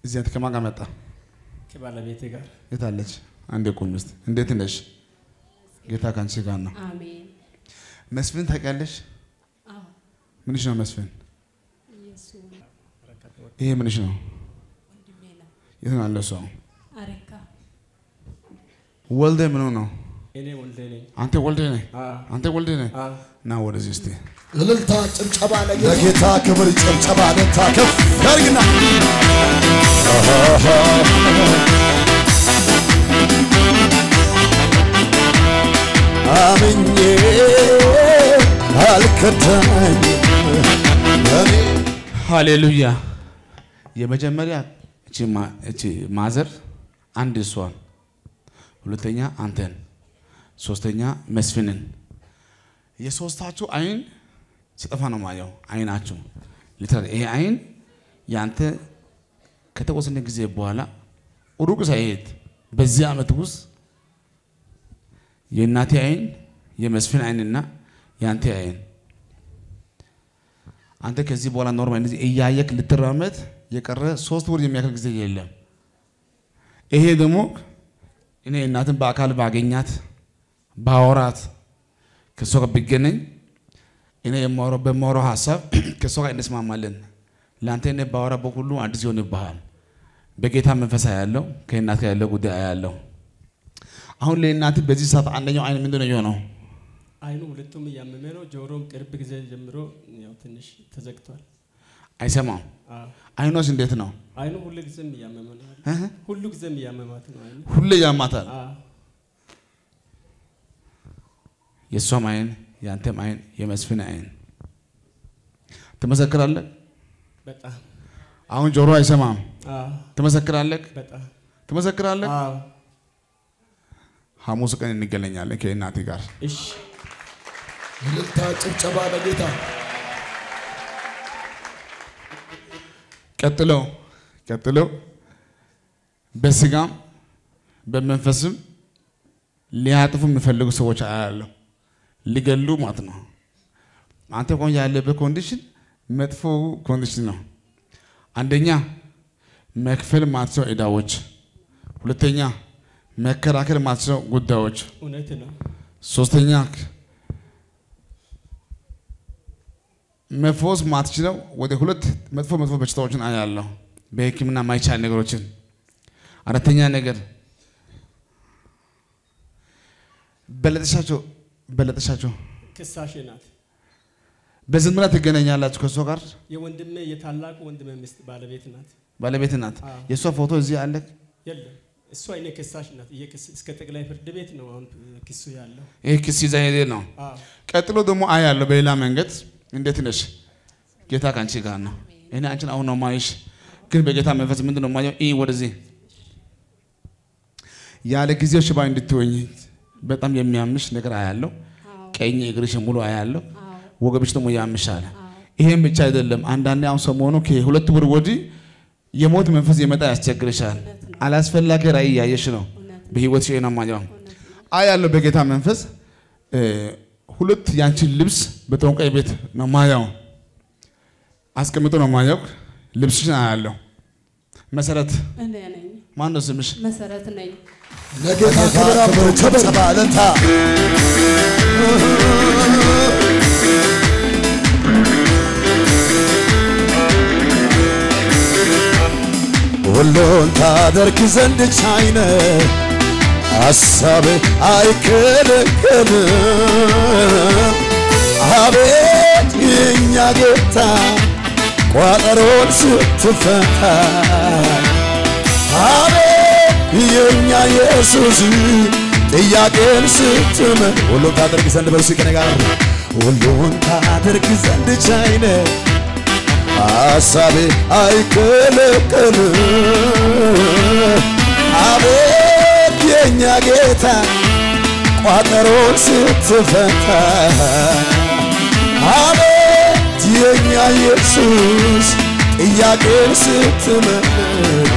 እዚህ አንተ ከማን ጋር መጣ? ከባለቤቴ ጋር የት አለች? አንዴ ቁም እስቲ። እንዴት ነሽ? ጌታ ካንቺ ጋር ነው። አሜን። መስፍን ታውቂያለሽ? አዎ ምንሽ ነው መስፍን? ኢየሱስ ይሄ ምንሽ ነው? ወንድሜ ነው። የት ነው ያለው ሰው? አረካ ወልደ ምኑ ነው? እኔ ወልዴ ነኝ። አንተ ወልደ ነህ? አዎ፣ አንተ ወልደ ነህ? አዎ። ና ወደዚህ እስቲ። እልልታ ጭብጨባ ለጌታ ክብር ጭብጨባ ለታ ከፍ ያርግና አምኜ አልከዳኝ እኔ ሃሌሉያ። የመጀመሪያ እቺ ማ- እቺ ማዘር አንድ እሷን፣ ሁለተኛ አንተን፣ ሶስተኛ መስፍንን። የሶስታችሁ አይን ሲጠፋ ነው ማየው። አይናችሁ ሊትራሊ ይሄ አይን ያንተ ከተወሰነ ጊዜ በኋላ ሩቅ ሳይሄድ በዚህ ዓመት ውስጥ የእናቴ አይን የመስፍን አይንና የአንተ አይን አንተ ከዚህ በኋላ ኖርማል እንደዚህ እያየክ ልትራመድ የቀረ ሶስት ወር የሚያክል ጊዜ የለም። ይሄ ደግሞ እኔ እናትን በአካል ባገኛት ባወራት ከእሷ ጋር ብገናኝ እኔ የማወራው በማወራው ሀሳብ ከእሷ ጋር እንስማማለን። ለአንተ እኔ ባወራ በሁሉ አዲስ ይሆንብሃል። በጌታ መንፈሳ ያለው ከእናት ጋር ያለው ጉዳይ ያለው አሁን ለእናት በዚህ ሰዓት አንደኛው አይን ምንድን ነው የሆነው? አይኑ ሁለቱም እያመመ ነው። ጆሮም ቅርብ ጊዜ ጀምሮ ያው ትንሽ ተዘግቷል። አይሰማም። አዎ፣ አይኖስ እንዴት ነው? አይኑ ሁሉ ጊዜም እያመመ ነው። እህ? ሁሉ ጊዜም እያመማት ነው አይኑ። ሁሌ ያማታል። አዎ፣ የእሷም አይን የአንተም አይን የመስፍን አይን ትመሰክራለህ። በጣም አሁን ጆሮ አይሰማም። አዎ፣ ትመሰክራለህ፣ በጣም ትመሰክራለህ። አዎ። ሐሙስ ቀን እንገናኛለን ከእናቴ ጋር። እሺ፣ እልልታ ጭብጨባ ለጌታ ቀጥሎ ቀጥሎ በስጋም በመንፈስም ሊያጥፉ የሚፈልጉ ሰዎች አያለሁ። ሊገሉ ማለት ነው። አንተ ቆን ያለበት ኮንዲሽን መጥፎ ኮንዲሽን ነው። አንደኛ መክፈል ማትችለው ዕዳዎች፣ ሁለተኛ መከራከል ማትችለው ጉዳዮች፣ እውነት ነው። ሶስተኛ መፈወስ ማትችለው ወደ ሁለት መጥፎ መጥፎ በሽታዎችን አያለሁ፣ በሕክምና ማይቻል ነገሮችን። አራተኛ ነገር በለጠሻቸው በለጠሻቸው ክሳሽ ናት። በዝምድና ትገናኛላችሁ ከእሷ ጋር የወንድሜ የታላቁ ወንድሜ ሚስት ባለቤት ናት። ባለቤት ናት። አዎ። የእሷ ፎቶ እዚህ አለ። የለም እሷ እኔ ክሳሽ ናት። ይሄ ክስ እስከ ጠቅላይ ፍርድ ቤት ነው አሁን ክሱ ያለው። ይህ ክስ ይዛ ሄደ ነው። አዎ፣ ቀጥሎ ደግሞ አያለሁ በሌላ መንገድ። እንዴት ነሽ? ጌታ ከአንቺ ጋር ነው። እኔ አንቺን አሁን ነው ማይሽ፣ ግን በጌታ መንፈስ ምንድን ነው ማየው? ይህ ወደዚህ ያለ ጊዜው ሽባ እንድትሆኝ በጣም የሚያምሽ ነገር አያለሁ። አዎ ቀኝ እግርሽ ሙሉ አያለሁ። አዎ ወገብሽ ደግሞ ያምሻል። አዎ ይሄም ብቻ አይደለም። አንዳንዴ አሁን ሰሞኑ ከሁለት ወር ወዲህ የሞት መንፈስ የመጣ ያስቸግርሻል። እውነት ነው። አላስፈላጊ ራእይ እያየሽ ነው እውነት ነው። በህይወት ሽ ነው ማየው እውነት ነው። አያለሁ በጌታ መንፈስ እ፣ ሁለት ያንቺን ልብስ በጠንቋይ ቤት ነው ማየው አስቀምጦ ነው ማየው። ልብስሽን አያለሁ። መሰረት እኔ ነኝ ማን ነው ስምሽ? መሰረት ነኝ። ለጌታ ክብር አምጡ ጭብጨባ ለታ ሁሉን ታደርግ ዘንድ ቻይነ ሐሳብ አይከለከልም። አቤት የእኛ ጌታ ቋጠሮን ስትፈታ አቤት የእኛ ኢየሱስ ጥያቄን ስትመ ሁሉን ታደርግ ዘንድ በርሱ ከኔ ጋር ሁሉን ታደርግ ዘንድ ቻይነ ሐሳቤ አይከለከልም። አቤት የእኛ ጌታ ቋጠሮን ስትፈታ አቤት የእኛ ኢየሱስ ጥያቄን ስትመልስ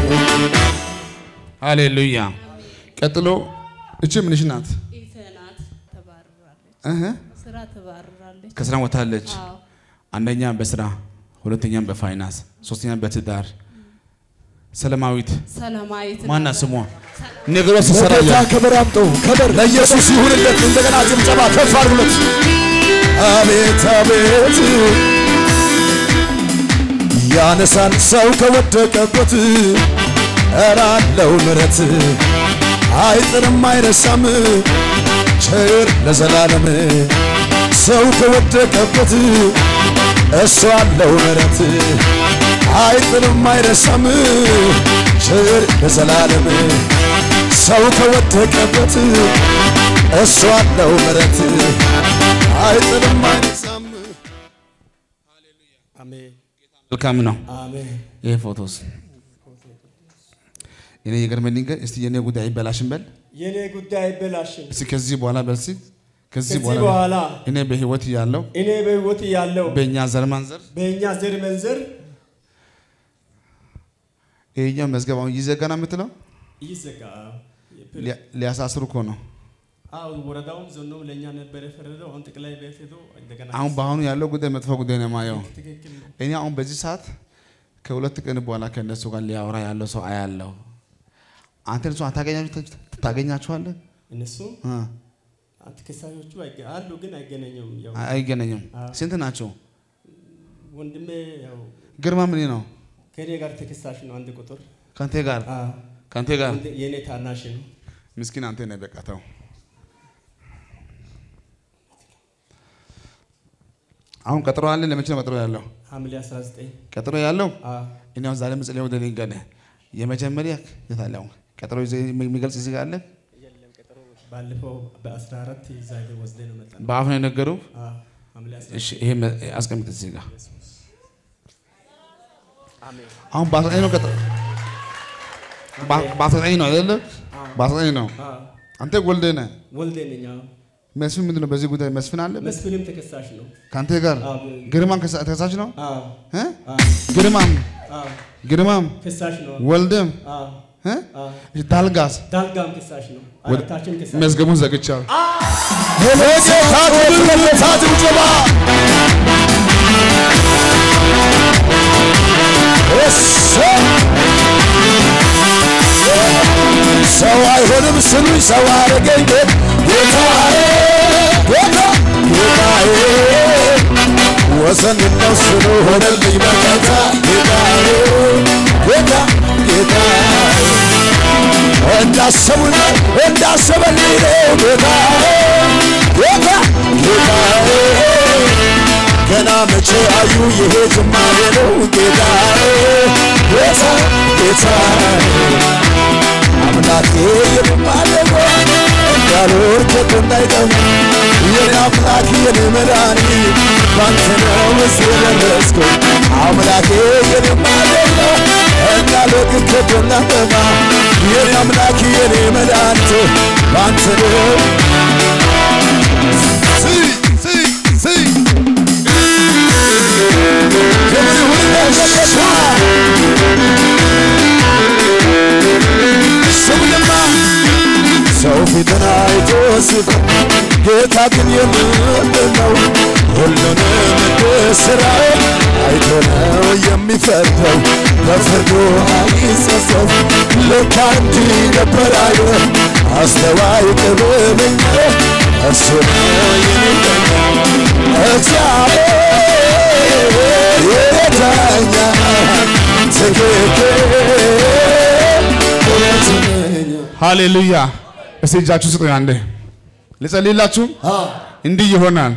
ሃሌሉያ። ቀጥሎ እቺ ምንሽ ናት? ኢቴ ናት። ተባርራለች። እህ ስራ ተባርራለች። ከስራ ወታለች። አዎ አንደኛ በስራ ሁለተኛም በፋይናንስ ሶስተኛ በትዳር ሰላማዊት ሰላማዊት ማና ነበር። ስሟ ነገሮች ሲሰራ ለጌታ እያለ ክብር አምጡ። ክብር ለኢየሱስ ይሁንለት። እንደገና ጭብጨባ ከፍ አድርጉለት። አቤት አቤት ያነሳል ሰው ከወደቀበት እራለው ምረት አይጥርም አይረሳም ቸር ለዘላለም ሰው ከወደቀበት እሱ አለው ምረት አይጥርም አይረሳም ቸር ለዘላለም ሰው ከወደቀበት እሱ አለው ምረት አይጥልም አይነሳም። አሜን መልካም ነው። አሜን ይሄ ፎቶስ እኔ የገርመኝ ነገር እስቲ የኔ ጉዳይ ይበላሽን በል የኔ ጉዳይ አይበላሽም። እስቲ ከዚህ በኋላ በል እስቲ ከዚህ ከዚህ በኋላ በኋላ እኔ በህይወት ያለው እኔ በሕይወት ያለው በእኛ ዘር ማንዘር በእኛ ዘር መንዘር ይሄኛው መዝገብ አሁን ይዘጋ ነው የምትለው ይዘጋ። ሊያ- ሊያሳስሩ እኮ ነው። አዎ ወረዳውም ዞኑም ለእኛ ነበር የፈረደው። አሁን ጠቅላይ ቤት ሄዶ እንደገና አሁን በአሁኑ ያለው ጉዳይ መጥፎ ጉዳይ ነው የማየው። ትክክል ነው። እኔ አሁን በዚህ ሰዓት ከሁለት ቀን በኋላ ከእነሱ ጋር ሊያወራ ያለው ሰው አያለው። አንተ እሱ ታገኛችኋለህ? እነሱ እ ተከሳሾቹ አይገ- አሉ ግን አይገናኙም። ያው አይገናኙም። አዎ። ስንት ናቸው? ወንድሜ ያው ግርማ ምን ነው? ከኔ ጋር ተከሳሽ ነው። አንድ ቁጥር ከአንተ ጋር አዎ፣ ከአንተ ጋር ወንድ- የኔ ታናሽ ነው። ምስኪን አንተ ነህ። በቃ ተው። አሁን ቀጥሮ አለ። ለመቼ ነው ቀጥሮ ያለው? ሐምሌ 19 ቀጥሮ ያለው አዎ፣ እኔ አሁን ዛሬ ምጽሌ ወደ ሊንገነ የመጀመሪያ የት አለ? አሁን ቀጥሮ ይዘህ የሚገልጽ እዚህ ጋር አለ። ባለፈው በ14 ይዛ ወስደ ነው መጣ ነው። በአፍ ነው የነገሩ። አዎ፣ ሐምሌ 19 እሺ ይሄ መ- አስቀምጥ እዚህ ጋር። አሜን። አሁን በአስራ ዘጠኝ ነው ቀጥሮ በ- በአስራ ዘጠኝ ነው አይደለ? በአስራ ዘጠኝ ነው። አዎ፣ አንተ ወልደህ ነህ። ወልዴ ነኝ። አዎ፣ መስፍን ምንድን ነው በዚህ ጉዳይ መስፍን አለ መስፍንም ተከሳሽ ነው። ከአንተ ጋር አዎ፣ ግርማም ከሳ- ተከሳሽ ነው አዎ፣ እ? አዎ፣ ግርማም አዎ፣ ግርማም ከሳሽ ነው። ወልደም አዎ፣ እ? አዎ፣ ዳልጋስ ዳልጋም ከሳሽ ነው። ወደ- አራታችን ከሳሽ መዝገቡን ዘግቻለሁ። ለጌታ ክብር ለጌታ ጭብጨባ እሰይ! ሰው አይሆንም ስሉኝ ሰው አረገኝ ጌታዬ ጌታ ጌታዬ ወሰን ነው ስሉ ሆነልኝ በቀታ ጌታዬ ጌታ ጌታዬ እንዳሰቡኝ እንዳሰበልኝ ነው ጌታዬ ጌታ ጌታዬ ገና መቼ አዩ ይሄ ጅማሬ ነው ጌታዬ ጌታ ጌታዬ አምላኬ የማለቆ እንዳልወርቅ እንዳይጠሙ የኔ አምላክ የኔ መድኃኒት ባንተ ነው እዚህ የደረስኩ አምላኬ የኔ ማለቆ እንዳልወርቅ እንዳይጠማ የኔ አምላክ የኔ መድኃኒት ባንተ ነው ስይ ስይ ስይ ክብር ይሁን ለጌታ ስሙንማ ሰው ፊትን አይቶ ሲፈር ጌታ ግን የምንድን ነው? ሁሉንም እንደ ሥራው አይቶ ነው የሚፈርደው፣ በፍርዱ አይጸጸት። ልክ እንዲህ ነበር አየ አስተዋይ ጥበበኛ እርሱ ነው የሚገኝ እግዚአብሔር የዳኛ ትክክል እውነተኛ ሃሌሉያ። እስቲ እጃችሁ ስጡኝ አንዴ ልጸልይላችሁ። እንዲህ ይሆናል።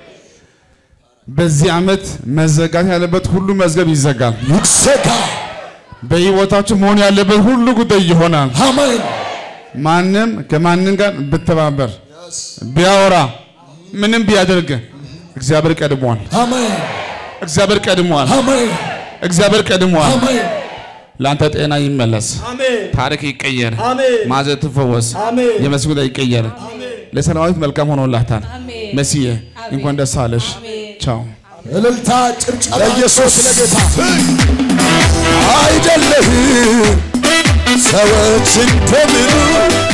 በዚህ ዓመት መዘጋት ያለበት ሁሉ መዝገብ ይዘጋል። ይዘጋ። በሕይወታችሁ መሆን ያለበት ሁሉ ጉዳይ ይሆናል። አሜን። ማንም ከማንም ጋር ብተባበር ቢያወራ ምንም ቢያደርግ እግዚአብሔር ቀድሟል። አሜን። እግዚአብሔር ቀድሟል። አሜን። እግዚአብሔር ቀድሟል። አሜን። ለአንተ ጤና ይመለስ፣ አሜን ታሪክ ይቀየር፣ አሜን ማዘር ትፈወስ፣ አሜን የመስኩ ጉዳይ ይቀየር። አሜን ለሰራዊት መልካም ሆኖላታል። አሜን። መስዬ አሜን። እንኳን ደስ አለሽ። አሜን። ቻው። እልልታ ጭብጨባ ለኢየሱስ ለጌታ አይደለህም ሰዎች እንደሚሉ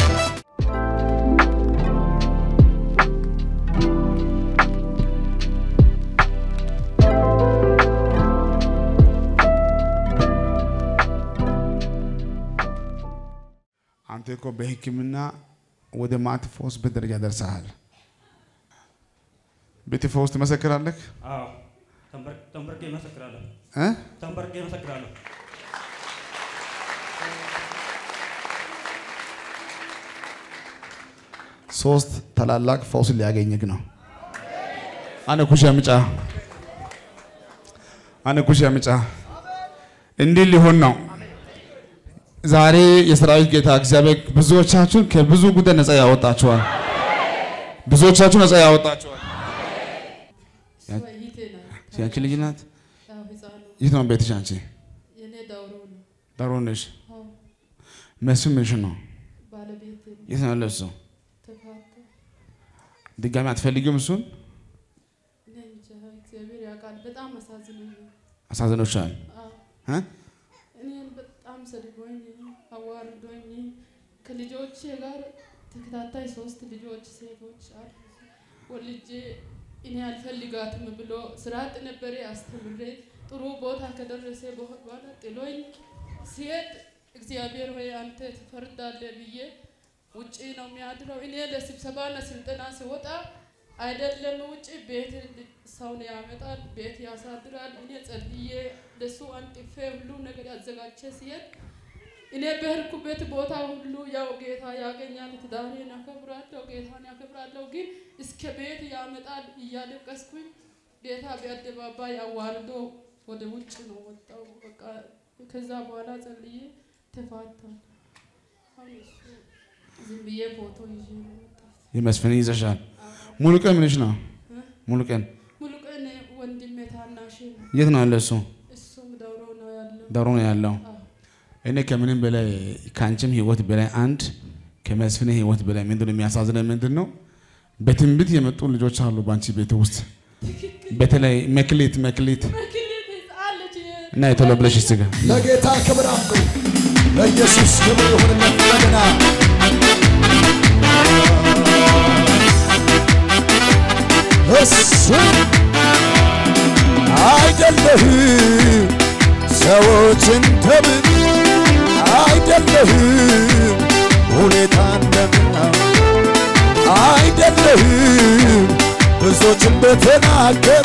እኮ በሕክምና ወደ ማት ፈውስ ደረጃ ደርሰሃል። ቤት ፈውስ ትመሰክራለህ አዎ ተንበር- ተንበርኬ እመሰክራለሁ። እ? ተንበርኬ እመሰክራለሁ። ሶስት ታላላቅ ፈውስ ሊያገኝህ ነው። አነ ኩሽ ምጫ አነ ኩሽ ምጫ እንዲህ ሊሆን ነው። ዛሬ የሰራዊት ጌታ እግዚአብሔር ብዙዎቻችሁን ከብዙ ጉዳይ ነፃ ያወጣችኋል። ብዙዎቻችሁ ነፃ ያወጣችኋል። ወይቴ ናት። ያንቺ ልጅ ናት። ያው ህፃኑ የት ነው ቤትሽ? አንቺ የኔ ዳውሮ ነው። ዳሮ ነሽ። አዎ መስፍን ምንሽ ነው? ባለቤቴ ነው። የት ነው ያለው እሱ? ተፋታ። ድጋሚ አትፈልጊውም? እሱን እኔ እንጃ እግዚአብሔር ያውቃል። በጣም አሳዝኖኛል። አሳዝኖሻል። አዎ እ? እኔን በጣም ሰድቦኝ አዋርዶኝ ከልጆቼ ጋር ተከታታይ ሶስት ልጆች ሴቶች አሉ ወልጄ እኔ አልፈልጋትም ብሎ ስርዓት ነበረ አስተምሬ ጥሩ ቦታ ከደረሰ በኋላ ጥሎኝ ሲሄድ እግዚአብሔር ሆይ አንተ ትፈርዳለህ ብዬ ውጪ ነው የሚያድረው። እኔ ለስብሰባና ስልጠና ሲወጣ አይደለም ውጪ ቤት ሰውን ያመጣል፣ ቤት ያሳድራል። እኔ ጸልዬ ለሱ አንጥፌ ሁሉ ነገር ያዘጋጀ ሲሄድ እኔ በሄድኩበት ቦታ ሁሉ ያው ጌታ ያገኛል። ትዳሬን ያከብራለሁ፣ ጌታን ያከብራለሁ። ግን እስከ ቤት ያመጣል እያለቀስኩኝ ጌታ በአደባባይ አዋርዶ ወደ ውጭ ነው ወጣው። በቃ ከዛ በኋላ ጸልዬ ተፋታል። አሁን እሱ ዝም ብዬ ፎቶ ይዤ ነው ወጣሁት። የመስፍን ይዘሻል። ሙሉ ቀን ምንሽ ነው? ሙሉ ቀን ሙሉ ቀን ወንድሜ ታናሽ ነው። የት ነው ያለው? እሱ እሱም ደውሮ ነው ያለው። ዳሮ ነው ያለው። አዎ። እኔ ከምንም በላይ ከአንቺም ህይወት በላይ አንድ ከመስፍን ህይወት በላይ ምንድን ነው የሚያሳዝነን? ምንድን ነው በትንቢት የመጡ ልጆች አሉ በአንቺ ቤት ውስጥ በተለይ መክሊት መክሊት መክሊት ህፃን ልጅ እና የቶሎ ብለሽ እስቲ ጋር ለጌታ ክብር አምጡ። ለኢየሱስ ክብር ይሁንለት። እንደገና እሱ አይደለህም ሰዎች እንደምን አይደለህም ሁኔታ እንደምን አይደለህም ብዙዎች እንደተናገሩ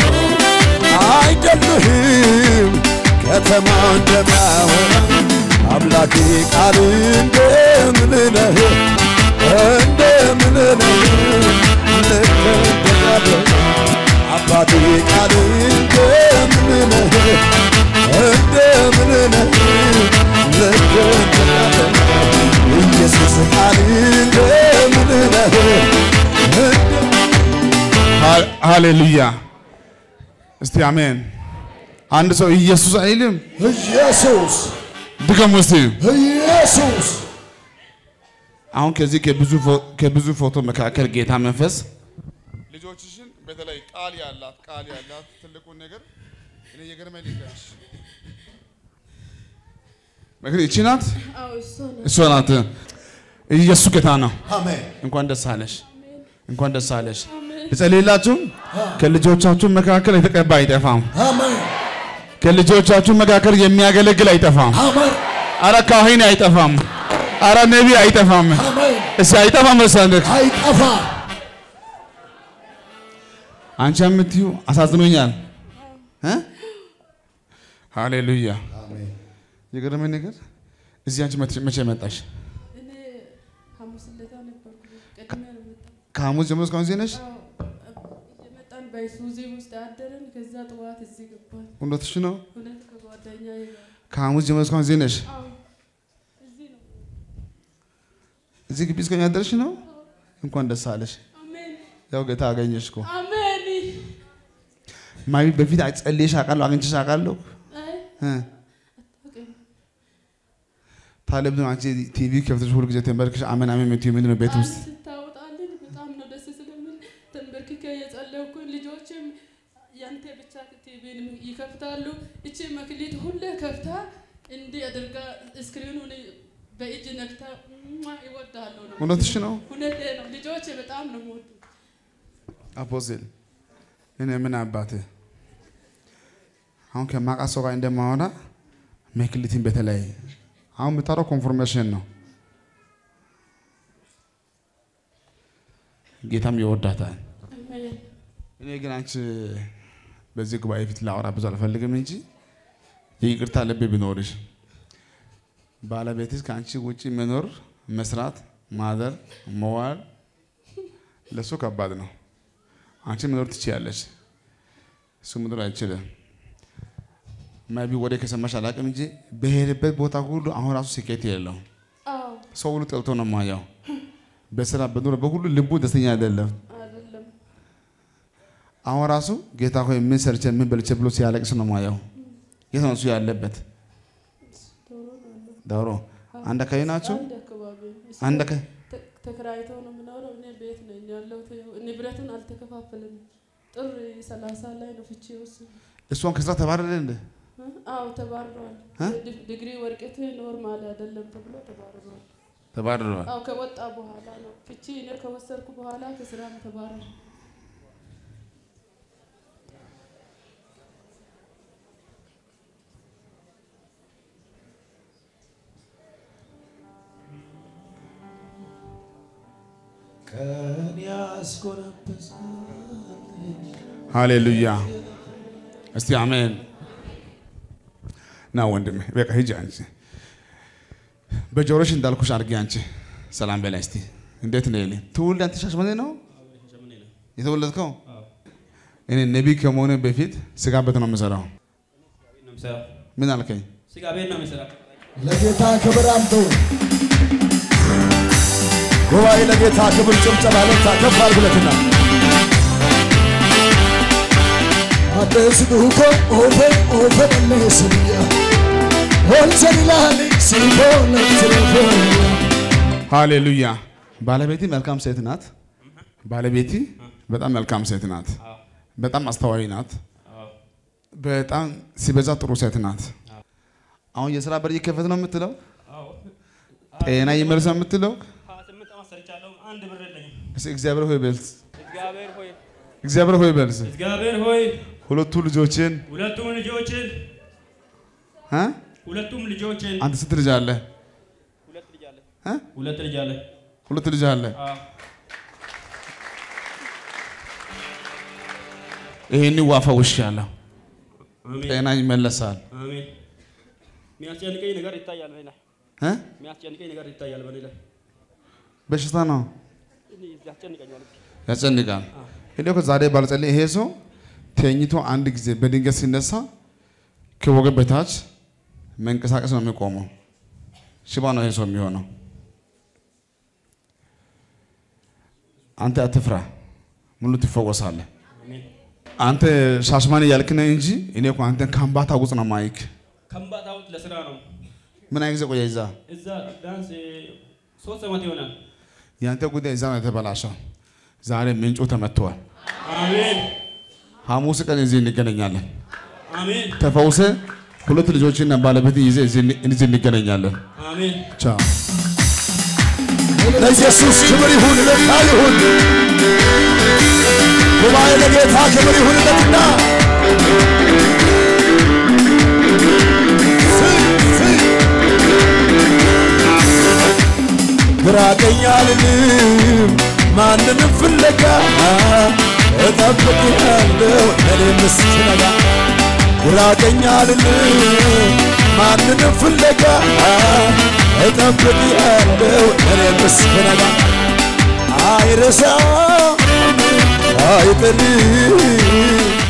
አይደለህም ከተማ እንደሚያወራ አምላኬ ቃል እንደምን ነህ እንደምን ነህ ልክ እንደሚያደርግ አባቴ ቃል እንደምን ነህ እንደምን ነህ ልክ እንደሚያደርግ ኢየሱስ ቃል እንደምን ነህ እንደ- ሃ- ሃሌሉያ እስቲ አሜን። አንድ ሰው ኢየሱስ አይልም? ኢየሱስ ድገሙ እስቲ። ኢየሱስ አሁን ከዚህ ከብዙ ፎ- ከብዙ ፎቶ መካከል ጌታ መንፈስ ልጆችሽን በተለይ ቃል ያላት ቃል ያላት ትልቁን ነገር እኔ የገረመኝ ልንገርሽ። ምክር ይቺ ናት፣ አዎ እሷ ነው። እሷ ናት። ኢየሱስ ጌታ ነው። አሜን እንኳን ደስ አለሽ፣ እንኳን ደስ አለሽ። ልጸልይላችሁ። ከልጆቻችሁ መካከል የተቀባ አይጠፋም። አሜን ከልጆቻችሁ መካከል የሚያገለግል አይጠፋም። አሜን አረ ካህን አይጠፋም። አረ ነቢይ አይጠፋም። አሜን እስቲ አይጠፋም መሰለህ። አይጠፋ አንቺ የምትዩ አሳዝኖኛል። እ? ሃሌሉያ አሜን የገረመኝ ነገር እዚህ አንቺ መቼ- መቼ መጣሽ? እኔ ሐሙስ ዕለት ነበርኩ። ቀድሜ ነው የመጣው። ከሐሙስ ጀምሮ እስካሁን እዚህ ነሽ? አዎ፣ እየመጣን በይሱዚ ውስጥ አደረን። ከዛ ጠዋት እዚህ ገባን። እውነትሽ ነው? እውነት ከጓደኛዬ ጋር ከሐሙስ ጀምሮ እስካሁን እዚህ ነሽ? አዎ፣ እዚህ ነው። እዚህ ግቢ እስካሁን ያደርሽ ነው? እንኳን ደስ አለሽ። አሜን ያው ጌታ አገኘሽ እኮ። አሜን። ማይ በፊት ጸልየሽ አውቃለሁ፣ አግኝቼሽ አውቃለሁ። አይ እ? አታውቅም። ታዲያ ምንድን ነው አንቺ ቲቪ ከፍተሽ ሁሉ ጊዜ ተንበርክሽ አሜን አሜን የምትይው ምንድን ነው ቤት ቃል ውስጥ? ስታወጣልን በጣም ነው ደስ ስለምን ተንበርክኬ የጸለይኩ ልጆችም ያንተ ብቻ ቲቪን ይከፍታሉ። እቺ መክሊት ሁሌ ከፍታ እንዲህ አድርጋ ስክሪኑን በእጅ ነክታ ሟ ይወዳለሁ ነው። እውነትሽ ነው? እውነቴ ነው። ልጆች በጣም ነው የምወዱ። አፖስትል እኔ ምን አባትህ አሁን ከማውቃ ሰው ጋር እንደማወራ መክሊትን በተለይ አሁን የምታወራው ኮንፎርሜሽን ነው። ጌታም ይወዳታል። አሜን እኔ ግን አንቺ በዚህ ጉባኤ ፊት ላወራ ብዙ አልፈልግም እንጂ የይቅርታ ልብ ቢኖርሽ ባለቤትሽ ከአንቺ ውጪ መኖር፣ መስራት፣ ማደር፣ መዋል ለእሱ ከባድ ነው። አንቺ መኖር ትችያለሽ፣ እሱ መኖር አይችልም። ማይቢ ወደ ከሰማሽ አላውቅም እንጂ በሄደበት ቦታ ሁሉ አሁን ራሱ ስኬት የለውም። አዎ ሰው ሁሉ ጠልቶ ነው ማየው። በስራ በኑሮ በሁሉ ልቡ ደስተኛ አይደለም። አይደለም አሁን ራሱ ጌታ ሆይ ምን ሰርቼ ምን በልቼ ብሎ ሲያለቅስ ነው ማየው። የት ነው እሱ ያለበት? ዶሮ ነው ያለው። ዳውሮ አንድ አካባቢ ናቸው። አንድ አካባቢ እሱ አንድ አካባቢ ተ- ተከራይቶ ነው የምኖረው። እኔ ቤት ነኝ ያለሁት። ያው ንብረቱን አልተከፋፈለም። ጥር ሰላሳ ላይ ነው ፍቺ የወሰነው። እሷን ከስራ ተባረረ እንደ እ? አዎ ተባርሯል። እ? ዲ- ዲግሪ ወርቀት ኖርማል አይደለም ተብሎ ተባርሯል። ተባረረዋል። አዎ ከወጣ በኋላ ነው ፍቺ እኔ ከወሰድኩ በኋላ ከስራም ተባረረ። ቀን ያስጎነበሰ ሃሌሉያ። እስቲ አሜን። ና ወንድሜ በቃ ሂጂ አንቺ በጆሮሽ እንዳልኩሽ አድርጊ አንቺ ሰላም በላይ እስቲ እንዴት ነው ይልኝ ትውልድ አንተ ሻሸመኔ ነው ሸመኔ ነው። የተወለድከው? አዎ። እኔ ነቢይ ከመሆነ በፊት ስጋ ቤት ነው የምሰራው። ቤት ነው የምሰራው። ምን አልከኝ? ስጋ ቤት ነው የምሰራው። ለጌታ ክብር አምጡ። ጉባኤ ለጌታ ክብር ጭብጨባ ለታ ከፍ አድርጉለትና አደስ ዱኮ ኦፌ ኦፌ ለስያ ወንሰን ላሊ ሲቦ ለትረፎ ሃሌሉያ። ባለቤቴ መልካም ሴት ናት። ባለቤቴ በጣም መልካም ሴት ናት። አዎ። በጣም አስተዋይ ናት። አዎ። በጣም ሲበዛ ጥሩ ሴት ናት። አሁን የስራ በር ይከፈት ነው የምትለው፣ አዎ። ጤና ይመልስ ነው የምትለው። ሀያ ስምንት ዓመት ሰርቻለሁ። አንድ ብር የለኝም። እስኪ እግዚአብሔር ሆይ በልስ፣ እግዚአብሔር ሆይ እግዚአብሔር ሆይ በልስ። እግዚአብሔር ሆይ ሁለቱ ልጆችን ሁለቱም ልጆችን እ? ሁለቱም ልጆችን አንተ ስንት ልጅ አለ? ሁለት ልጅ አለ እ? ሁለት ልጅ አለ። ሁለት ልጅ አለ። አዎ። ይሄን ዋፋ ውሽ ያለው አሜን ጤና ይመለሳል። አሜን። የሚያስጨንቀኝ ነገር ይታያል በእኔ ላይ እ? የሚያስጨንቀኝ ነገር ይታያል በእኔ ላይ በሽታ ነው እኔ ያስጨንቀኛል። ያስጨንቃል። እኔ እኮ ዛሬ ባልጸልይ ይሄ ሰው ተኝቶ አንድ ጊዜ በድንገት ሲነሳ ከወገብ በታች መንቀሳቀስ ነው የሚቆመው። ሽባ ነው ይሄ ሰው የሚሆነው። አንተ አትፍራ፣ ሙሉ ትፈወሳለህ። አሜን። አንተ ሻሽማኔ ያልክ ነህ እንጂ እኔ እኮ አንተን ከአምባታ ውስጥ ነው ማይክ። ከምባታ ውስጥ ለስራ ነው። ምን አይነት ጊዜ ቆየ እዛ? እዛ ቢያንስ ሶስት ዓመት ይሆናል። የአንተ ጉዳይ እዛ ነው የተበላሸው። ዛሬ ምንጩ ተመትቷል። አሜን ሐሙስ ቀን እዚህ እንገናኛለን። አሜን ተፈውሰ ሁለት ልጆችና ባለቤት ይዘህ እዚህ እዚህ እንገናኛለን። አሜን። ቻው። ለኢየሱስ ክብር ይሁን፣ ለታ ይሁን። ጉባኤ ለጌታ ክብር ይሁንለትና ግራ ቀኝ አልልም ማንንም ፍለጋ እጠብቅሃለሁ እኔም እስክነጋ ግራ ቀኝ አልልም ማንንም ፍለጋ እጠብቅሃለሁ እኔም እስክነጋ አይረሳም አይጥልም